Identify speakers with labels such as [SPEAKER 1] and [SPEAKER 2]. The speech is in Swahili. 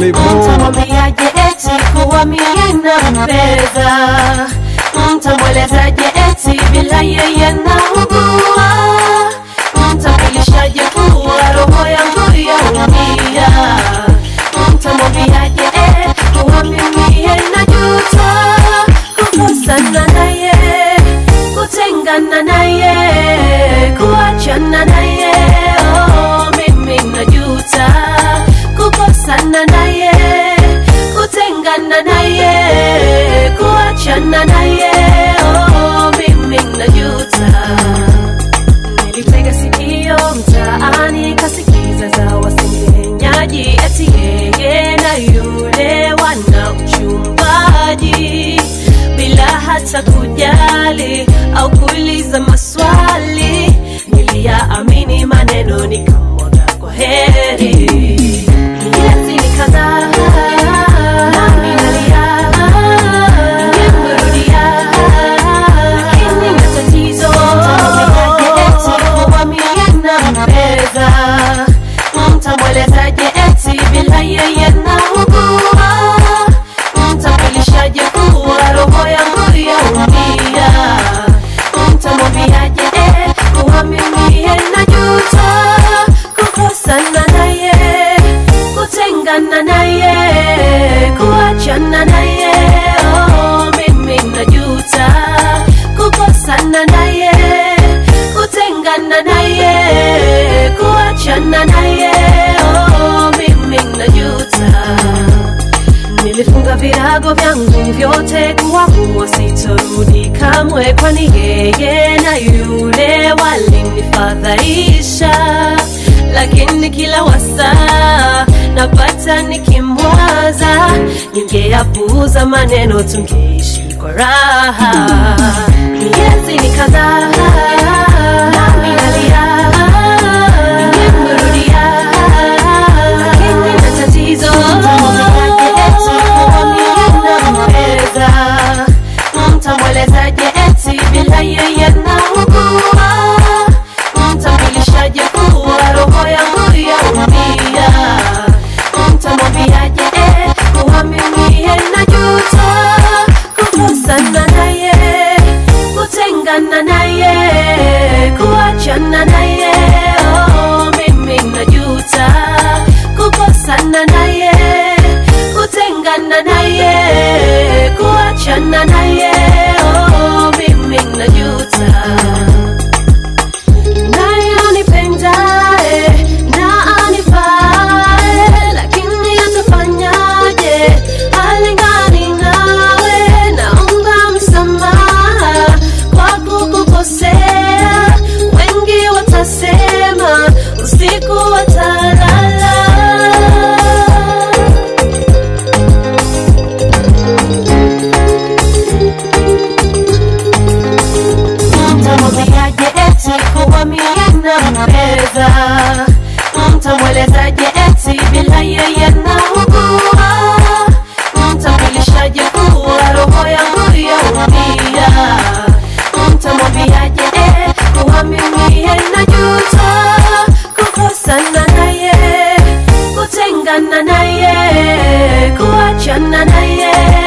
[SPEAKER 1] Lebo.
[SPEAKER 2] Mtamwambiaje eti kuwa mie nampenda? Mtamwelezaje eti bila yeye naugua? Mtamjulishaje kuwa roho yangu yaumia? Mtamwambiaje eh, kuwa mimi najuta kukosana naye, kutengana naye, kuachana naye, oh, mimi najuta kukosana naye, kutengana naye, kuachana naye, oh, mimi najuta. Nilitega sikio mtaani kasikiza za wasengenyaji eti yeye na yule wana uchumbaji bila hata kujali au kuuliza maswali. Niliyaamini maneno nikamwaga kwa heri. Miezi ni kadhaa nami nalia, ningemrudia lakini matatizo kuwa mie nampenda. Mtamwelezaje eti bila yeye naugua? Mtamjulishaje kuwa roho yangu yaumia? Mtamwambiaje eh, kuwa mimi najuta kukosana naye, kutengana naye, kuachana naye, oh, mimi najuta kukosana naye, kutengana naye, kuachana naye, oh, mimi najuta. Nilifunga virago vyangu vyote kuwa huo sitorudi kamwe, kwani yeye na yule walinifadhaisha, lakini kila wasaa napata nikimwaza, ningeyapuuza maneno tungeishi kwa raha. Miezi ni kadhaa nami nalia, ningemrudia lakini matatizo nampeza mtamwelezaje eti bila yeye naugua mtamjulishaje kuwa roho yangu yaumia mtamwambiaje eh, kuwa mimi najuta kukosana naye, kutengana naye, kuachana naye, oh, mimi najuta. Miezi ni kadhaa nami nalia, ningemrudia lakini matatizo mtamwelezaje eti bila yeye naugua mtamjulishaje kuwa roho yangu yaumia mtamwambiaje eh, kuwa mimi najuta kukosana naye, kutengana naye, kuachana naye, oh, mimi najuta. Naye kutengana naye, kuachana naye, oh, mimi najuta naye anipendaye na anifae, lakini atafanyaje? Halingani nawe, naomba msamaha kwa kukukosea. Wengi watasema usiku watalala. Mtamwambiaje eti kuwa mie nampenda? Mtamwelezaje eti bila yeye naugua? Mtamjulishaje kuwa roho yangu yaumia? Mtamwambiaje eh, kuwa mimi najuta kukosana naye, kutengana naye, kuachana naye